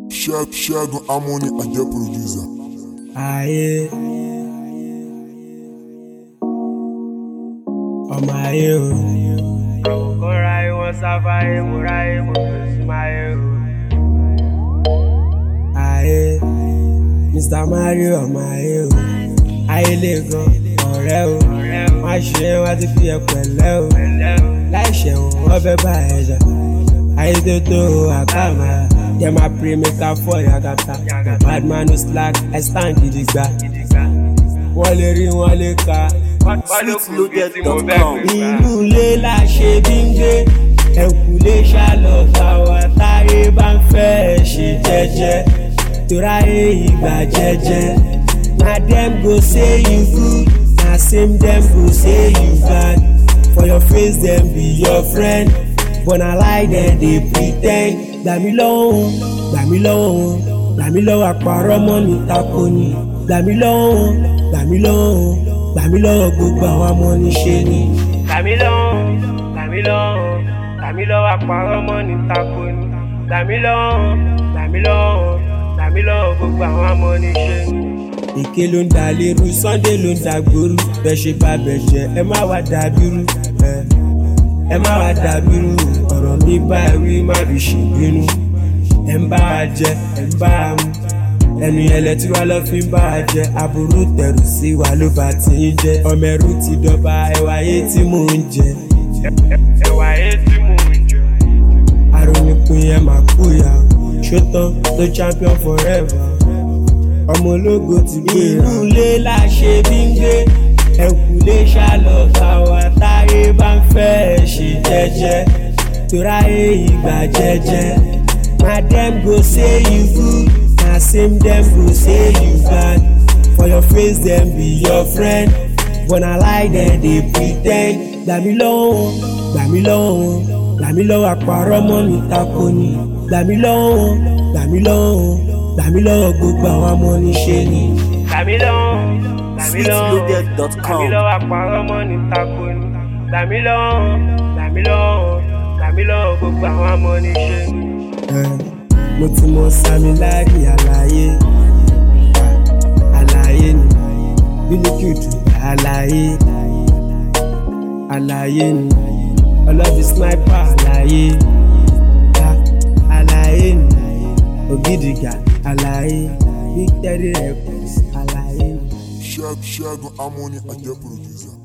Ṣẹ́- Ṣẹ́gun Harmony Ajẹ́ producer. ayé ọmọ ayé o. Kóra ìwọ̀n sáfáyé, mo ráyé, mo fẹ́ sí máyé o. ayé mr mario ọmọ ayé o. ayé lè gan ọ̀rẹ́ o. má ṣe é wá ti fi ẹ pẹ̀lẹ́ o. láì ṣẹ̀wọ̀n wọ́n fẹ́ bá ẹ jà. ayé tó tó o àkàmà. dem a pray make i fall yagata. bad man no slack i stand gidigba. wọ́n lè rí wọ́n lè ka. Sweetloaded.com. inú ilé la ṣe bí ń gbé ẹ̀kúlé ṣàlọ́ fáwa táyé bá ń fẹ́ ẹ̀ ṣe jẹ́jẹ́ toráyé ìgbà jẹ́jẹ́ na dem go say you good na same dem go say you bad for your face dem be your friend but na lie dem dey pre ten d gbà mí lọ́wọ́ gbà mí lọ́wọ́ gbà mí lọ́wọ́ àpárọ̀ mọ́ ní tako ni gbà mí lọ́wọ́ gbà mí lọ́wọ́ gbà mí lọ́wọ́ gbogbo àwọn amọ̀niṣe ni. Gbàmí lọ́wọ́, gbàmí lọ́wọ́, gbàmí lọ́wọ́ àpárọ̀ mọ́ ní tako ni. Gbàmí lọ́wọ́, gbàmí lọ́wọ́, gbàmí lọ́wọ́ gbogbo àwọn amọ̀niṣe ni. èké ló ń da lérú sunday ló ń da gbòòrú bẹ́ẹ̀ ṣe bá bẹ̀ jẹ́ ẹ má wá dàbírú ẹ ẹ má wá dàbírú ọ̀rọ̀ mi bá ẹ wí má fi ṣèbínú ẹ ń bá a jẹ ẹ ń bá a mu ẹnu ẹlẹ tí wàá lọ fi ń bá a jẹ aburú tẹrù sí wa ló bá ti ń jẹ ọmọ ẹrú ti dọba ẹwà ayé tí mò ń jẹ Ẹ̀wà ayé tí mò ń jọ. arónípin ẹ máa kú ya ṣótán tó champion forever ọmọ ológo ti gbé inú ilé la ṣe bí ń gbé ẹkùlé ṣàlọ́ fáwa táyé bá ń fẹ́ ẹ ṣe jẹ́jẹ́ toráyé ìgbà jẹ́jẹ́ na dem go say you good na same dem go say you bad for your face dem be your friend but na lie dem dey pre ten d gbà mí lọ́wọ́ gbà mí lọ́wọ́ gbà mí lọ́wọ́ àpárọ̀ mọ́ ní tako ni gbà mí lọ́wọ́ gbà mí lọ́wọ́ gbà mí lọ́wọ́ gbogbo àwọn amọ̀niṣe ni. Gbàmí lọ́wọ́, gbàmí lọ́wọ́, Sweetloaded.com. gbàmí lọ́wọ́ àpárọ̀ mọ́ ní tako ni. Gbàmí lọ́wọ́, gbàmí lọ́wọ́, gbàmí lọ́wọ́ gbogbo àwọn amọ̀niṣe ni. Ẹ, mo ti mọ sami láàrí àlàyé àlàyé ni bílíkìtù àlàyé àlàyé ni ọlọ́bí sniper àlàyé Ah, àlàyé ni ògidìgà àlàyé big teddy records àlàyé ni. Ṣẹ́- Ṣẹ́gun Harmony Ajẹ́ producer.